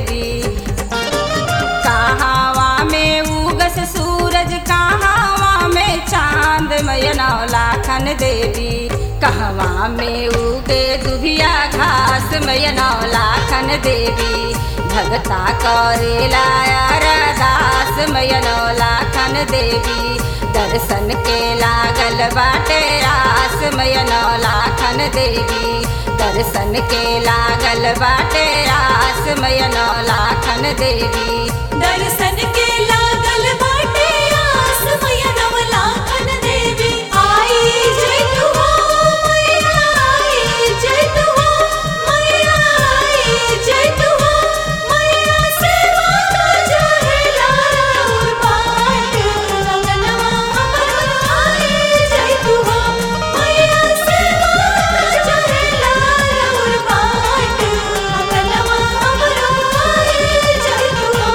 देवी कहावा में उगस सूरज कहावा में चांद मयनौ लाखन देवी कहवा में उगे दुभिया घास मयनौ लाखन देवी भगता करेला अरदास मयनौ लाखन देवी दर्शन के लागल बाटे आस मयनौ लाखन देवी दर्शन के लागल बाटे आस मयनौ लाखन देवी दर्शन के लागल बाटे आस मैया नवलाखन देवी आई जय तू हो मैया आई जय तू हो मैया आई जय तू हो मैया सेवा का जहेला और बाट अंगनवा हमर आई जय तू हो मैया सेवा का जहेला और बाट अंगनवा हमर आई जय तू हो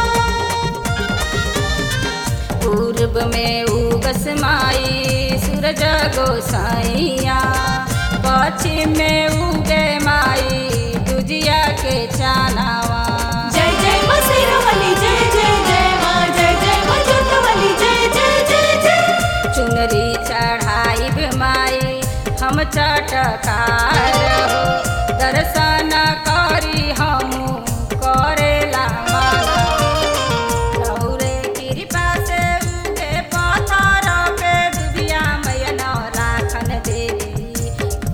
पूर्व में उगस माई सूरज गोसाइया पश्चिम में उगे माई दुजिया के चानावा जय जय मां शेरावाली जय जय जय मां जय जय मां जोतवाली जय जय जय जय चुनरी चढ़ाई माई हम चटकार हो दर्शन करी हम करेला माना रौरे कृपा से उगे पत्थर पे डुबिया मैया राखन देवी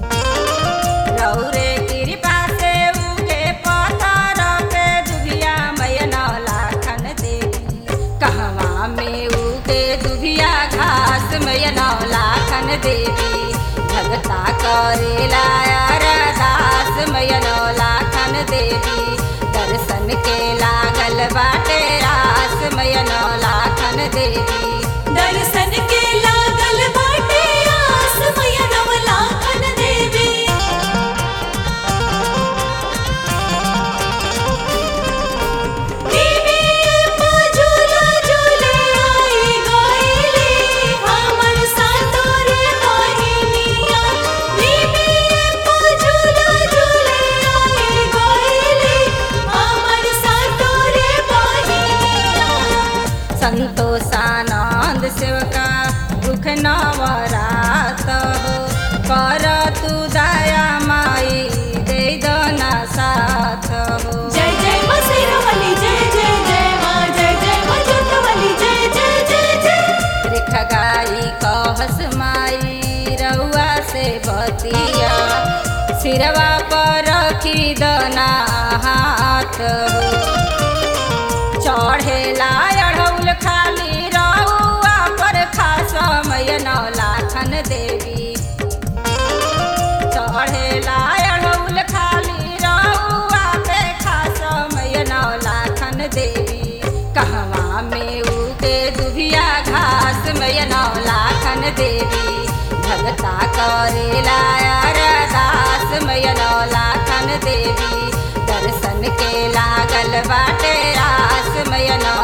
रौरे कृपा से उगे पत्थर पे डुबिया मैया लाखन देवी कहवा में उगे दुभिया घास मैया लाखन देवी भगता करेला अरदास मैया लाखन देवी दर्शन के लागल बाटे आस मैया लाखन देवी दर्शन के लागल बाटे आस मैया नवलाखन देवी देवी मां झूला झूले आई गईली हमर सातोरे बहिनिया देवी मां झूला झूले आई गईली हमर सातोरे बहिनिया संतोषानंद सेवका दुख नवरात हो कर तू दया माई दे दना साथ हो जय जय मां शेरावाली जय जय जय मां जय जय मां जोतवाली जय जय जय जय रेख गाई कहस माई रउआ से बतिया सिरवा पर रखी दना हाथ हो चढ़ेला अढ़ौल खाली रहुआ पर खास मैया लाखन देवी चढ़ेला अढ़ौल खाली रहुआ पे खास मैया लाखन देवी कहवा में उगे दुभिया घास मैया लाखन देवी भगता करेला अरदास मैया लाखन देवी दर्शन के लागल बाटे आस मैया